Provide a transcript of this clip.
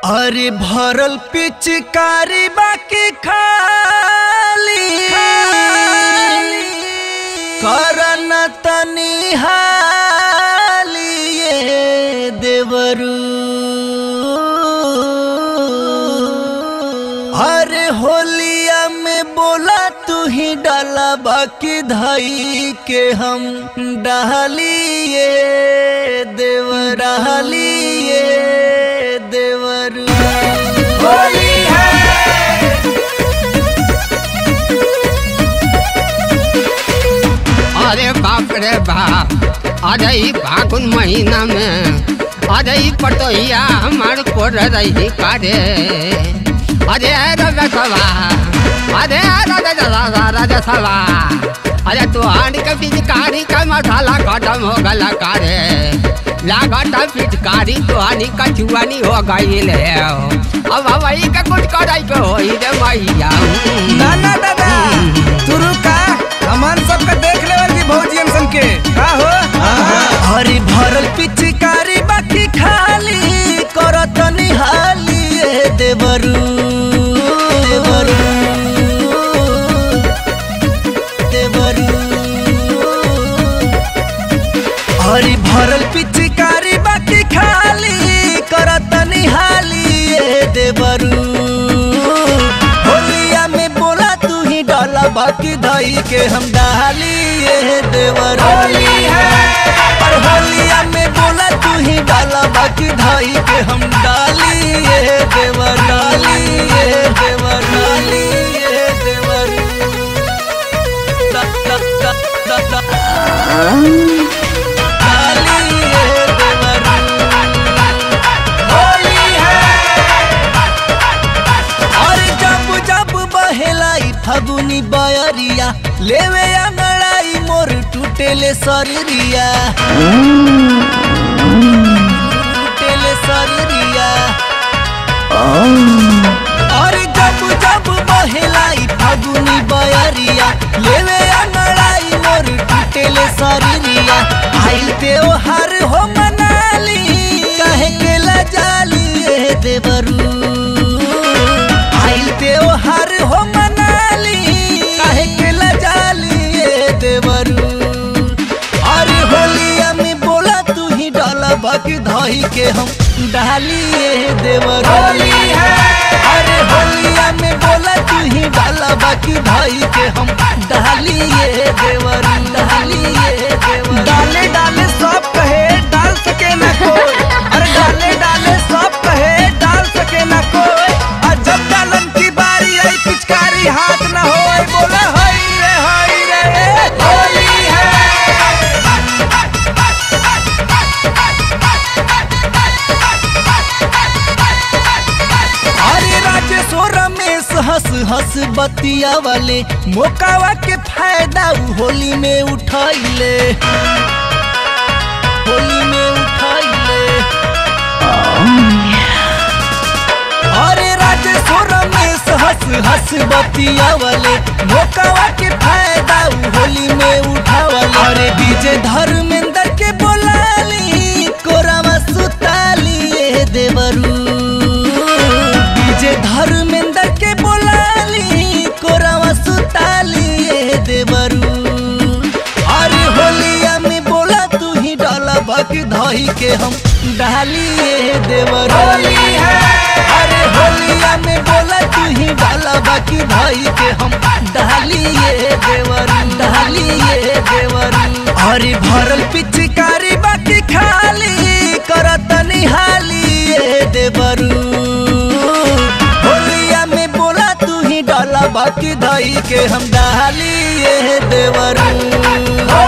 अरे भरल पिचकारी बाकी खाली करन तनी हाली ये देवरू अरे होलिया में बोला तू ही डाला बाकी धाई के हम डालिए देवर डालिए देवरू होली है अरे बाप रे बाप अरे ई फागुन महीना में अरे ई पटोहिया हमार कोर रही कारे अरे राजा सभा अरे राजा राजा राजा सभा अरे तू आन के पिचकारी का मसाला खत्म हो गला कारे लागत पिचकारी तो आनी का चुआनी हो गई ले अब वही का कुछ कराई के हो रे मैया ना ना दादा तू रुका हमान सबका देख ले वाली भौजी सन के का हो हरी भरल पिचकारी बाकी खाली करत निहाली ए देवरू देवरू देवरू हरी भरल पिचकारी बाकी खाली करत निहाली ए देवरू होलिया में बोला तू ही डाला बाकी धाई के हम डाली ए देवर होली है पर होलिया में बोला तू ही डाला बाकी धाई के हम डाली ए देवर डाली ए देवर डाली ए देवर दा, दा, दा, दा, दा। डाली ए देवर होली है और जब जब बहेलाई फगुनी बयरिया लेवे अंगड़ाई मोर टूटेले शरीरिया टूटेले शरीरिया और जब जब बहेलाई फगुनी बयरिया लेवे अंगड़ाई मोर टूटेले शरीरिया आइल त्योहार हो मनाली कहे के लजाली ए देवरू आइल त्योहार हो मनाली काहे के लजाली ए देवरू अरे होलिया में बोला तू ही डाला बाकी धाई के हम डाली ए देवरू होली है अरे होलिया में बोला तू ही डाला बाकी धाई के हम डाली ए देवरू डाली ए देवरू डाले डाले सब कहे डाल सके ना कोई अरे डाले डाले सब कहे डाल सके ना कोई और जब डालन की बारी आई पिचकारी हाथ ना होए बोला हई रे हई रे ए, होली है अरे राजेश्वर रमेश हंस हंस बतिया वाले मोकावा के फायदा उ होली में उठाइले होली में उठाइले अरे राजेश्वर रमेश हंस हंस बतिया वाले मोकावा के फायदा उ होली में उठावले अरे डीजे धर्मेंद्र के बोलाली कोरावा सुताली ए देवरू डीजे धर्मेंद्र के बोलाली कोरावा सुताली ए देवरू अरे होलिया में बोला तू ही डाला बाकी धाई के हम डाली ए देवरू होली है अरे होलिया में बोला तू ही डाला बाकी धाई के हम डाली ए देवरू डाली ए देवरू अरे भरल पिचकारी बाकी खाली करत निहाली ए देवरू होलिया में बोला तू ही डाला बाकी धाई के हम डाली ए देवरू